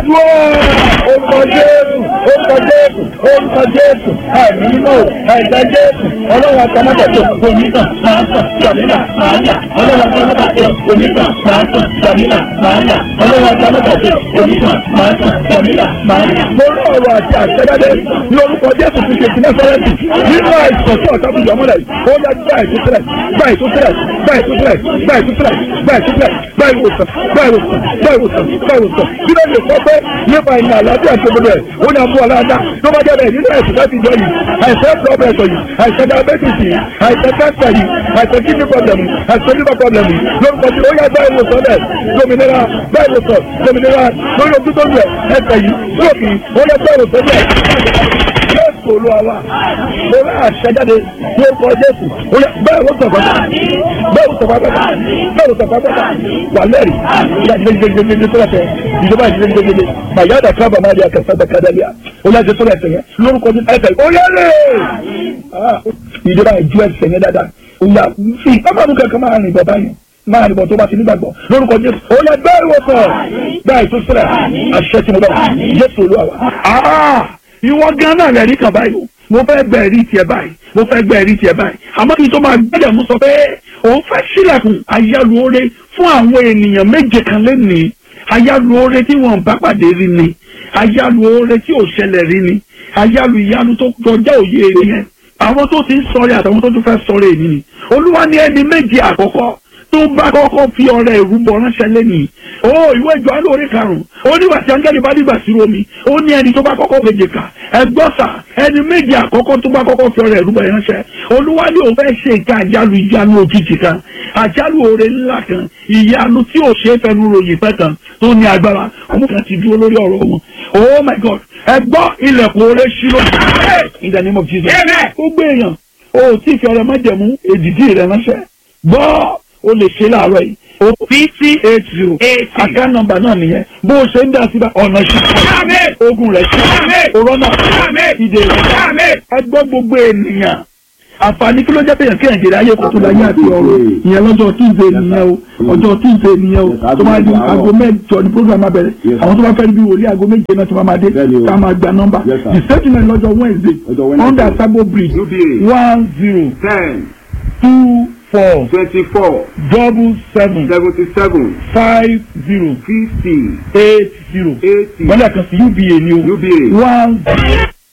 dúró orúkọ jésù orúkọ jésù orúkọ jésù àìní mímọ́ ẹ̀jẹ̀ jésù ọlọ́run àtàmọ́tàtò onítàn máa ń tàn sàmínà máa ń yà ọlọ́run àtàmọ́tàtò onítàn máa ń tàn sàmínà máa ń yà ọlọ́run àtàmọ́tàtò onítàn máa ń tàn sàmínà máa ń yà. mo rí ọ̀rọ̀ àti àṣẹjáde ní orúkọ jésù ti ṣe ìpínlẹ̀ sọ́rẹ́ǹtì nínú àìsàn tí ọ̀tá fìyà mọ́lẹ̀ ó yá gbá ìtúsílẹ̀ gbá ìtúsílẹ̀ gbá ìtúsílẹ̀ gbá ìtúsílẹ̀ gbá ìtúsílẹ̀ gbá ìwòsàn gbá ìwòsàn gbá ìwòsàn gbá ìwòsàn bí ló lè sọ pé nípa ìrìn àlàáfíà tó gbogbo ẹ̀ ó ní abúlé aláàdá tó bá jẹ́ bẹ́ẹ̀ nínú ẹ̀sìn láti jọ yìí àìsàn pọ́blẹ̀tì yìí àìsàn diabetes yìí àìsàn cancer yìí àìsàn kidney problem yìí àìsàn liver problem yìí lórúkọ tí ó yá gbá ìwòsàn bẹ́ẹ̀ dominira gbá ìwòsàn dominira lórí ojú tó ń lẹ̀ ẹsẹ̀ yìí lóòkì ó yá gbá ìwòsàn bẹ́ẹ̀ jésù olúwa wa mo rà àṣẹjáde ní orúkọ jésù ó yá bẹ́ẹ̀ ló sọ̀kọ́ bẹ́ẹ̀ ló sọ̀kọ́ bẹ́ẹ̀ ló sọ̀kọ́ bẹ́ẹ̀ wà lẹ́rì ìyá gidigidigidi tó lẹ́sẹ̀ ìjọba gidigidigidi màyà dà kábà máa di àkàtà dàkàdàlíà ó yá jésù lẹ́sẹ̀ yẹn lórúkọ jésù ẹsẹ̀ ó yá lè ìjọba ìjú ẹsẹ̀ yẹn dáadáa ó yá fi ọmọ mi kankan máa rìn bọ̀ báyìí máa nìbọn tó bá ti nígbàgbọ́ lórúkọ jésù ó yẹ bẹ́ẹ̀ ìwòsàn bẹ́ẹ̀ ìtúsílẹ̀ àṣẹ tí mo bá jésù olúwa wa. ìwọ gan náà rẹ̀ rí kan báyìí o mo fẹ́ gbẹ ẹ̀rí tiẹ̀ báyìí mo fẹ́ gbẹ ẹ̀rí tiẹ̀ báyìí àmọ́ kí n tó máa gbẹ́dẹ̀ mú sọ pé òun fẹ́ sílẹ̀kùn ayálùore fún àwọn ènìyàn méje kan lẹ́nìí ayálùore tí wọ́n bá pàdé rí ni ayálùore tí ò ṣẹlẹ̀ rí ni ayálù ìyanu tó kọjá òye rí yẹn àwọn tó ti ń sọ̀rọ̀ àtàwọn tó tún fẹ́ sọ̀rọ̀ èyí ni olúwa ní ẹni méje àkọ́kọ́ tó bá kọ́kọ́ fi ọ̀rẹ́ ìrúbọ ránṣẹ́ lẹ́nìí ó ìwé ìjọ alóore karùn-ún ó nígbà tí áńgẹ́lì bá dìgbà sí omi ó ní ẹni tó bá kọ́kọ́ méje kà ẹgbọ́sà ẹni méje àkọ́kọ́ tó bá kọ́kọ́ fi ọ̀rẹ́ ìrúbọ ránṣẹ́ olúwa ní òun fẹ́ ṣe ìka àjálù ìyanu òjijì kan àjálù oore ńlá kan ìyanu tí ò ṣe é fẹnu ròyìn pẹ́ kan tó ní agbára ọmọ kan ti dúró lórí ọ̀rọ̀ wọn oh my god ẹgbọ́ ilẹ̀kùn oore ṣí lójú in the name of jesus gbogbo èèyàn o tí fi ọ̀rẹ́ májẹ̀mú èdìdí rẹ̀ ránṣẹ́ gbọ́ o lè ṣe láàárọ̀ yìí o fifty eight zero account number náà nìyẹn bó o ṣe ń dá sí bá ọ̀nà ṣe ogun rẹ̀ ṣe òrọ́nà ìdè rẹ̀ ẹ gbọ́ gbogbo ènìyàn àǹfààní kí ló jẹ́ pé yẹn kéèyàn jèrè ayé kò tó láyé àti ọ̀rọ̀ ìyẹn lọ́jọ́ tuesday nìyẹn o ọjọ́ tuesday nìyẹn o tó máa di aago mẹ́jọ ní program abẹ́rẹ́ àwọn tó bá fẹ́ bí wòlíì aago méje náà tó máa máa dé ká máa gba nọ́mbà the statement lọ́jọ́ wednesday under sabo bridge one zero two four twenty-four double seven seventy-seven five zero fifty eight zero eighty gbọ́dọ̀ kan sí uba ni o UBA one